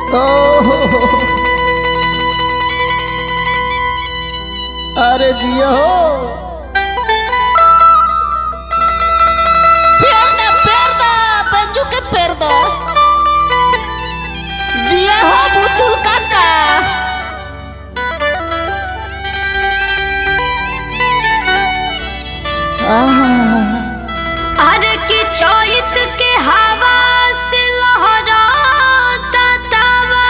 ओहो अरे जियो Perda, perda, penju ke perda. Jia ho muncul kakak. अरे की चोइत के हवा से लहराता तवा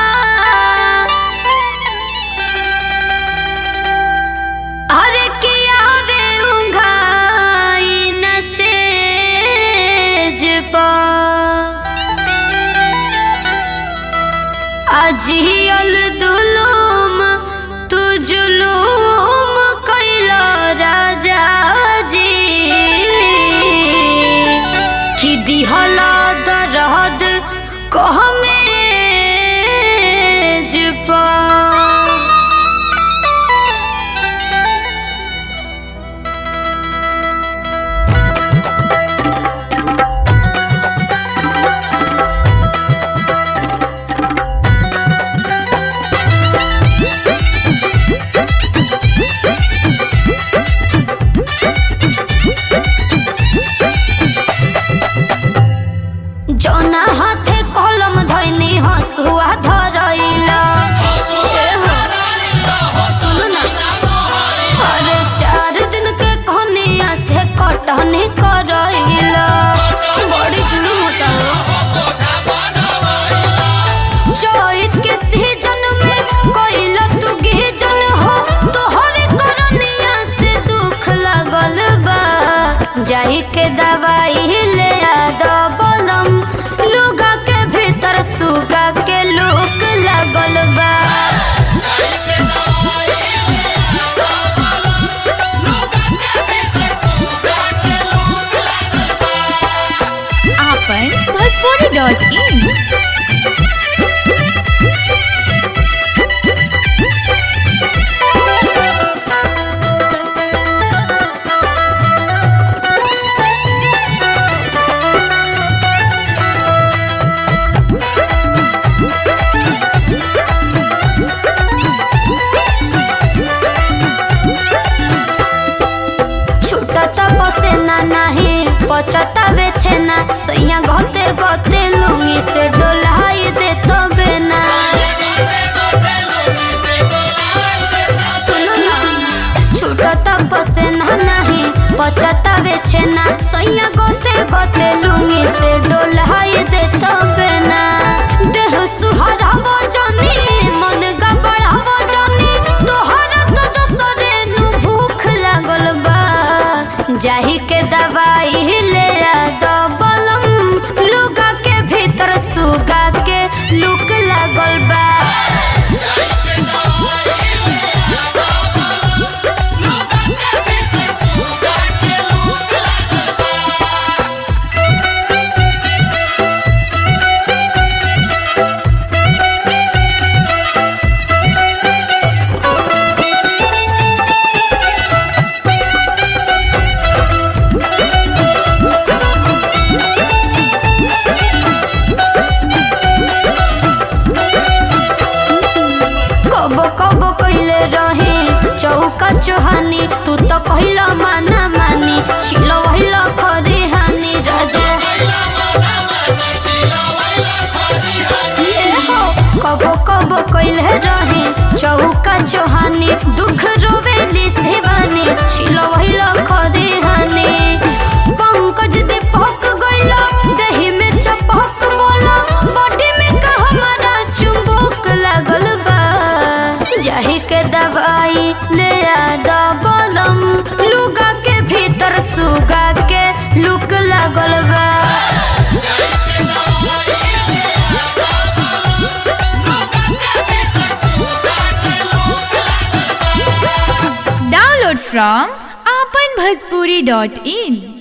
अरे की आवे उंघाई नसेज पा अजियल दुलुम तू जुलुम कैला राजा जी कि दिहला दरद कह में जुपा जौना हाथे कलम धैनी हसुआ धरैला सुन ना अरे चार दिन के कन्या से कटनी करैला बड़ी जुलूम होता चैत के सीजन में कोइला तू गीजन हो तोहरे करनिया से दुख लागल बा जाही के दवाई ले आ दबलम लुगा के भीतर सुगा के लुक लागल बा आपन भोजपुरी डॉट इन छूटता पसेना नहीं पचता बेचेना सैया गते गते लुंगी से डोलाई दे तो बेना सुनो ना छूटता पसेना नहीं पचता बेचेना सैया गते गते लुंगी से डोलाई दे तो बेना देह सुहरावो जनी मन गबड़ावो जनी तोहरा तो दोसरे नु भूख लागल बा जाही के दवाई ले आ दबलम लुगा के भीतर सुगा के लुक लागल बा कब कब कइले रहे चौका चोहानी तू तो कहिला माना मानी छिलो वहिला खरी हानी राजा ए हो कब कब कइले रहे चौका चोहानी दुख रोवेली सेवानी छिलो वहिला खरी हानी पंकज दे पक गइला दही में चपक बोला बॉडी में का हमारा चुंबक लागल बा जाही के दवाई ले आ दबलम लुगा के भीतर सुगा के लुक लागल बा डाउनलोड फ्रॉम आपन भोजपुरी डॉट इन